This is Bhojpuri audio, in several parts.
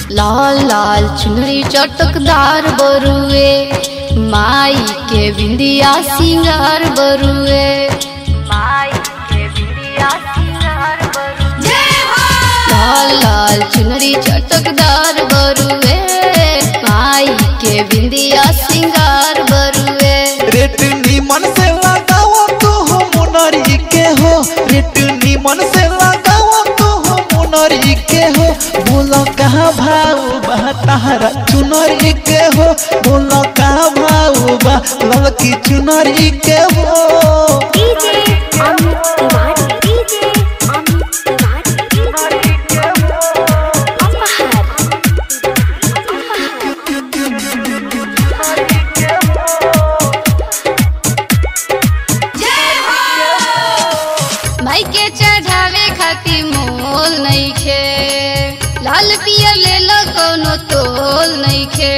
लाल लाल चुनरी चटकदार बरुए माई के बिंदिया सिंगार बरुए माई के बिंदिया सिंगार बरुए लाल लाल चुनरी चटकदार बरुए माई के बिंदिया सिंगार बरुए रेट निमन से लगाओ तो हो मुनरी के हो रेट निमन से लगाओ तो हो मुनरी के हो बोलो कहाँ भाव बा तारा चुनरी के हो बोलो कहाँ भाव बा ललकी चुनरी के हो DJ Amit Tiwari. DJ Amit Tiwari. Apahar. माई के चढ़ावे खातिर मोल नइखे लाल पियर ले लो कोनो तोल नइखे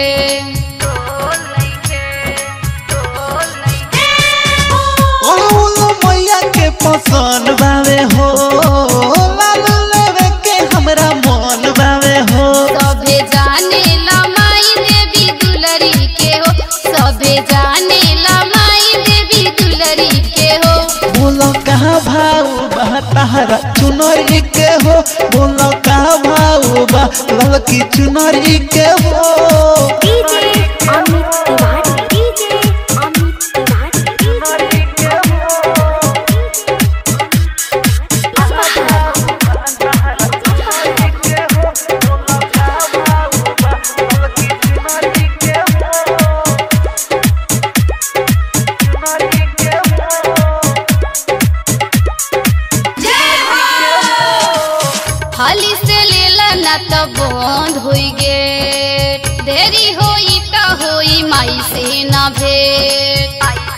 ओलो मैया के पसंद बावे हो लाल लेवे के हमरा मन बावे हो सभे जाने ला माई देवी दुलरी के हो सभे जाने ला माई देवी दुलरी के हो बोलो कहाँ भाव बा तारा चुनरी के हो बोलो कहाँ भाव बा ललकी चुनरी के हो DJ Amit Tiwari. DJ Amit Tiwari. Apahar. हाली से लेला ना तो बंद होई गे देरी होई तो होई माई से ना भेट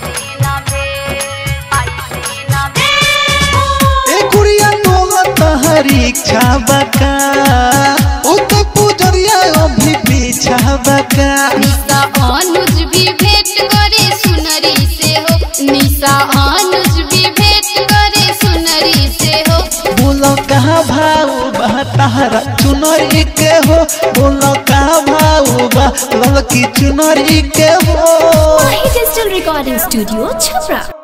ए गुड़िया तोला तहरी इच्छा बका ओ तो पुजरिया अभी पीछा बका निशा अनुज भी भेंट करे सुनरी से हो निशा अनुज भी भेंट करे सुनरी से हो बोलो कहाँ भाव बा तारा चुनरी के हो बोलो कहाँ भाव बा ललकी चुनरी के हो Mahi Digital Recording Studio, Chhapra.